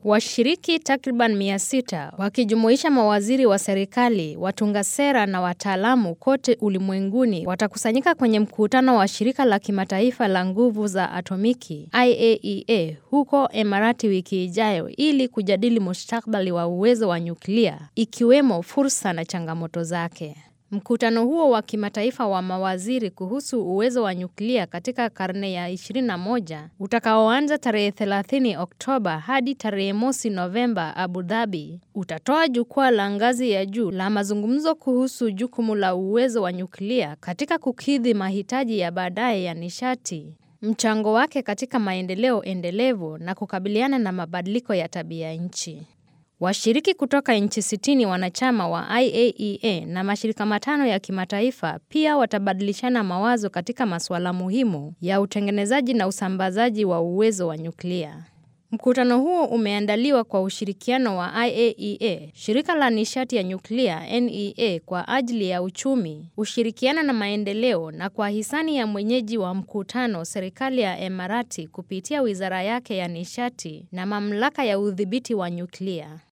Washiriki takriban mia sita wakijumuisha mawaziri wa serikali, watunga sera na wataalamu kote ulimwenguni watakusanyika kwenye mkutano wa shirika la kimataifa la nguvu za atomiki IAEA huko Emirati wiki ijayo ili kujadili mustakabali wa uwezo wa nyuklia ikiwemo fursa na changamoto zake. Mkutano huo wa kimataifa wa mawaziri kuhusu uwezo wa nyuklia katika karne ya 21 utakaoanza tarehe 30 Oktoba hadi tarehe mosi Novemba Abu Dhabi utatoa jukwaa la ngazi ya juu la mazungumzo kuhusu jukumu la uwezo wa nyuklia katika kukidhi mahitaji ya baadaye ya nishati, mchango wake katika maendeleo endelevu na kukabiliana na mabadiliko ya tabia nchi. Washiriki kutoka nchi sitini wanachama wa IAEA na mashirika matano ya kimataifa pia watabadilishana mawazo katika masuala muhimu ya utengenezaji na usambazaji wa uwezo wa nyuklia. Mkutano huo umeandaliwa kwa ushirikiano wa IAEA, shirika la nishati ya nyuklia NEA kwa ajili ya uchumi, ushirikiano na maendeleo na kwa hisani ya mwenyeji wa mkutano serikali ya Emirati kupitia wizara yake ya nishati na mamlaka ya udhibiti wa nyuklia.